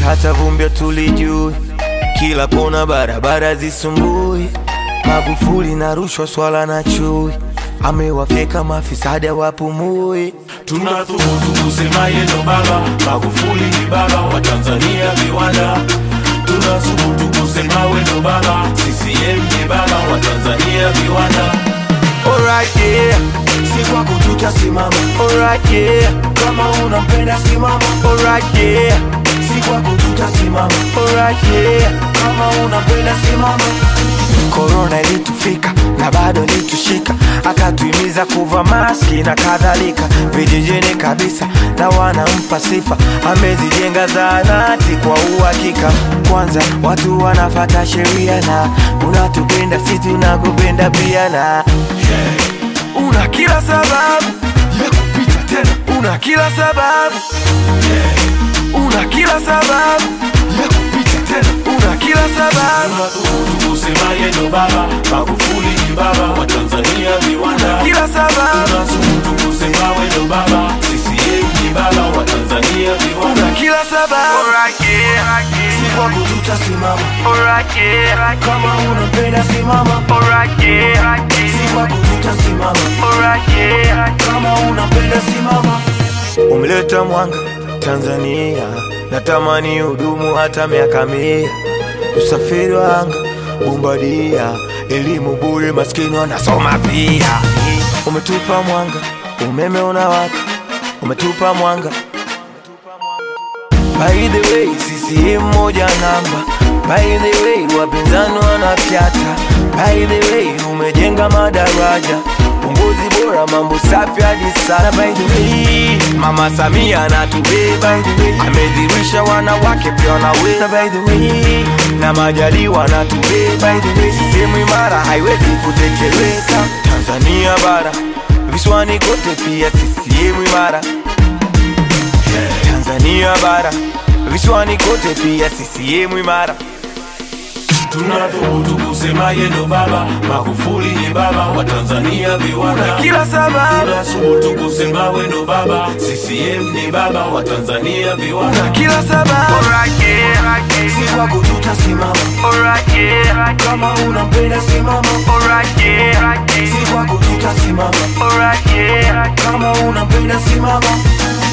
hata vumbi tulijui, kila kona barabara zisumbui, Magufuli na rushwa, swala na chui, amewafyeka mafisadi wapumui. Tunathubutu kusema yeye ndo baba, Magufuli ni baba wa Tanzania viwanda. Tunathubutu kusema we ndo baba, CCM ni baba wa Tanzania viwanda. Alright, yeah. Si kwako tutasimama, Alright, yeah. kama unampenda simama. Alright, yeah. Si kwako tutasimama, Alright, yeah. kama unampenda simama. Korona ilitufika na bado ilitushika, akatuhimiza kuva maski na kadhalika, vijijini kabisa na wanampa sifa, amezijenga zahanati kwa uhakika. Kwanza watu wanafata sheria na unatupenda, si tunakupenda pia, na una kila sababu ya kupita tena, una kila sababu una kila sababu ya kupita tena, una kila sababu Tunathubutu kusema yeye ndo baba, Magufuli ni baba wa Tanzania viwanda. kila sababu Tunathubutu kusema we ndo baba, CCM ni baba wa Tanzania viwanda. una kila sababu Si kwako tutasimama, kama unampenda simama. Si kwako tutasimama, kama unampenda simama. umeleta mwanga Tanzania, natamani hudumu hata miaka mia. Usafiri wa anga bombadia, elimu bure, maskini wanasoma pia. Umetupa mwanga, umeme unawaka, umetupa mwanga. By the way, CCM moja namba. By the way, wapinzani wanafyata. By the way, umejenga madaraja uongozi bora, mambo safi hadi sana. By the way, Mama Samia anatubeba, amedhirisha wanawake pia wanaweza. By the way, na Majaliwa anatubeba, sehemu imara haiwezi kutekeleka. Tanzania bara, visiwani kote pia CCM imara. Tanzania bara, visiwani kote pia CCM imara. Tunathubutu kusema yeye ndo baba, Magufuli ni baba wa Tanzania viwanda. Kila sababu, Tunathubutu kusema we ndo baba, CCM ni baba wa Tanzania viwanda. kila sababu. Si kwako tutasimama, kama unampenda simama. Si kwako tutasimama, kama unampenda simama.